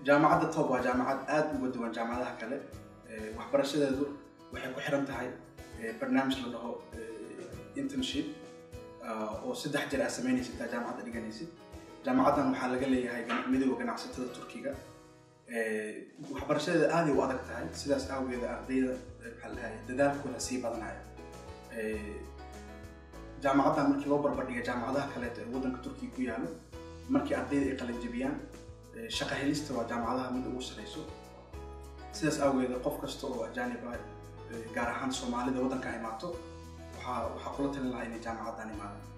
jaamacadda tob waa jaamacad aada uga duwan jaamacadaha kale waxbarashadeedu waxay ku xiran tahay barnaamij la dhaho internship oo saddex jeer aad samaynaysid intaa jaamacadda dhiganaysid jaamacaddan waxaa laga leeyahay midooda ganacsatada turkiga waxbarashadeeda aaday u adag tahay sidaas awgeeda ardayda maxaa la dhahay dadaalkooda sii badanaya jaamacaddan markii loo barbardhiga jaamacadaha kaleeto ee waddanka turkiga ku yaalo markii ardayda ay qalinjabiyaan shaqa helista waa jaamacadaha mid ugu sareyso sidaas awgeeda qof kasta oo ajaanib ah gaar ahaan soomaalida waddanka imaato waxaa waxaa kula talin lahaa inay jaamacaddan imaadaan